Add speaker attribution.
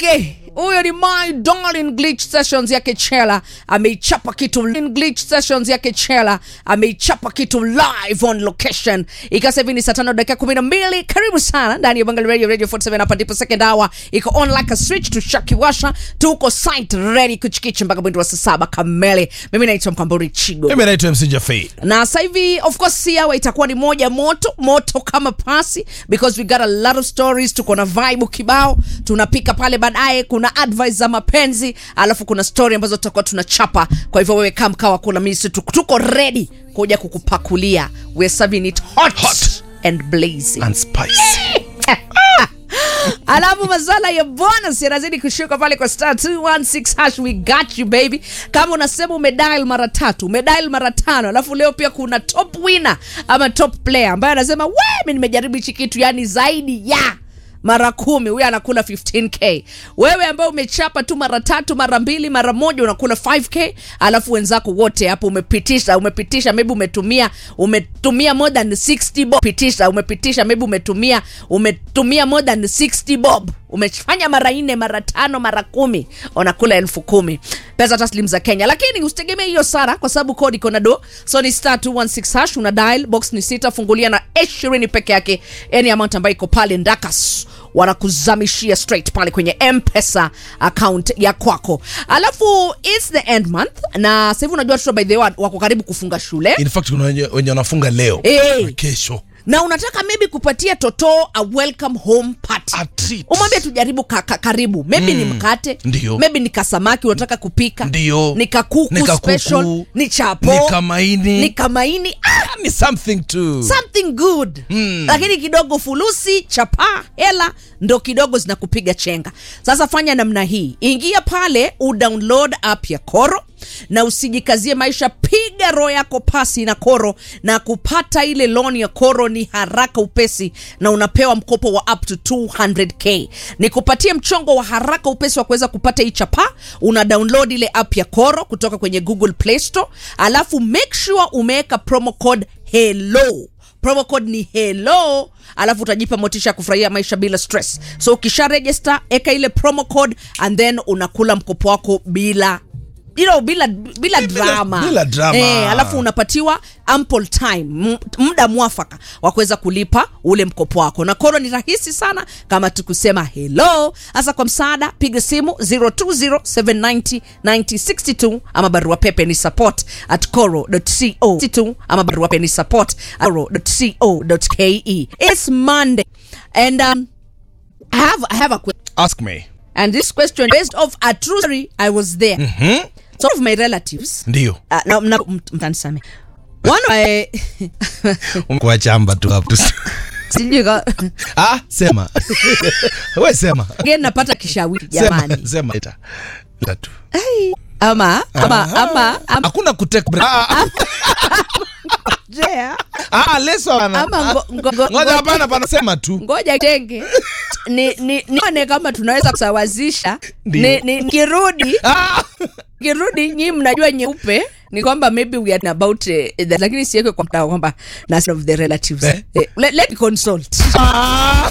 Speaker 1: yake huyo ni my darling glitch sessions yake chela ameichapa kitu in glitch sessions yake chela ameichapa kitu live on location ikasa hivi ni saa tano dakika kumi na mbili karibu sana ndani ya bangali radio radio 47 hapa ndipo second hour iko on like a switch to shakiwasha tuko site ready kuchikichi mpaka mwendo wa saa saba kamili mimi naitwa mkamburi chigo
Speaker 2: mimi naitwa mc jafei
Speaker 1: na sasa hivi of course si hour itakuwa ni moja moto moto kama pasi because we got a lot of stories tuko na vibe kibao tunapika pale baadaye kuna advice za mapenzi alafu kuna story ambazo tutakuwa tunachapa kwa hivyo wewe kama mkawa kula misi tuko, tuko ready kuja kukupakulia we're serving it hot,
Speaker 2: Hot.
Speaker 1: and blazing
Speaker 2: and spicy
Speaker 1: alafu maswala ya bonus yanazidi kushuka pale kwa star 216 hash we got you baby kama unasema umedial mara tatu umedial mara tano alafu leo pia kuna top winner ama top player ambaye anasema we mi nimejaribu hichi kitu yani zaidi ya mara kumi huyo anakula 15k wewe ambaye umechapa tu mara tatu mara mbili mara moja unakula 5k alafu wenzako wote hapo umepitisha umepitisha maybe umetumia umetumia more than 60 bob pitisha umepitisha maybe umetumia umetumia more than 60 bob umefanya mara nne mara tano mara kumi unakula elfu kumi pesa taslim za kenya lakini usitegemee hiyo sana kwa sababu kodi iko na do so ni star 216 hash una dial box ni sita fungulia na ishirini peke yake yani amount ambayo iko pale ndakas wanakuzamishia straight pale kwenye mpesa account ya kwako alafu its the end month na sahivi unajua watoto by the way wako karibu kufunga shule
Speaker 2: in fact kuna wenye wenye wanafunga leo
Speaker 1: Eh.
Speaker 2: na kesho
Speaker 1: na unataka maybe kupatia toto a welcome home party
Speaker 2: A treat.
Speaker 1: umwambie tujaribu ka, ka, karibu maybe ni mkate
Speaker 2: Ndio.
Speaker 1: maybe ni kasamaki unataka kupika
Speaker 2: Ndio.
Speaker 1: ni kakuku
Speaker 2: Ni kakuku.
Speaker 1: special ni chapo
Speaker 2: Ni kamaini.
Speaker 1: ni kamaini ah,
Speaker 2: ni something to
Speaker 1: something good mm. lakini kidogo fulusi chapa hela ndo kidogo zinakupiga chenga sasa fanya namna hii ingia pale udownload app ya koro na usijikazie maisha piga roho yako pasi na koro na kupata ile loan ya koro ni haraka upesi na unapewa mkopo wa up to 200k ni kupatia mchongo wa haraka upesi wa kuweza kupata hii chapa una download ile app ya koro kutoka kwenye google play store alafu make sure umeweka promo code hello promo code ni hello alafu utajipa motisha ya kufurahia maisha bila stress so ukisha register eka ile promo code and then unakula mkopo wako bila you know, bila bila
Speaker 2: Bila-
Speaker 1: drama
Speaker 2: bila drama.
Speaker 1: Eh, alafu unapatiwa ample time m- muda mwafaka wa kuweza kulipa ule mkopo wako na koro ni rahisi sana kama tukusema hello hasa kwa msaada piga simu 0207909062 ama barua pepe ni support at coro.co ama barua pepe ni support at coro.co.ke it's monday and um, I have, I have a question
Speaker 2: ask me
Speaker 1: and this question based off a true story I was there mm-hmm. some of my relatives
Speaker 2: ndio
Speaker 1: uh, na, na, mt- mtanisame one of my
Speaker 2: kuachamba tu hapo
Speaker 1: sijui ka-
Speaker 2: ah sema we sema
Speaker 1: again napata kishawishi
Speaker 2: sema
Speaker 1: jamani
Speaker 2: sema ita Ita tu
Speaker 1: Ai, ama ama ama ama
Speaker 2: hakuna kutake break ah
Speaker 1: jea,
Speaker 2: ah leso ana
Speaker 1: ama ngo- ngo- ngo-
Speaker 2: ngoja
Speaker 1: ngo-
Speaker 2: hapana panasema tu
Speaker 1: ngoja tenge ni ni nione kama tunaweza kusawazisha
Speaker 2: Ndio.
Speaker 1: ni, ni, nikirudi
Speaker 2: ah
Speaker 1: kirudi nyii mnajua nyeupe ni kwamba maybe we are about uh, that, lakini siweke kwa mtao kwamba na some of the relatives
Speaker 2: Eh?
Speaker 1: eh, let, let me consult
Speaker 2: ah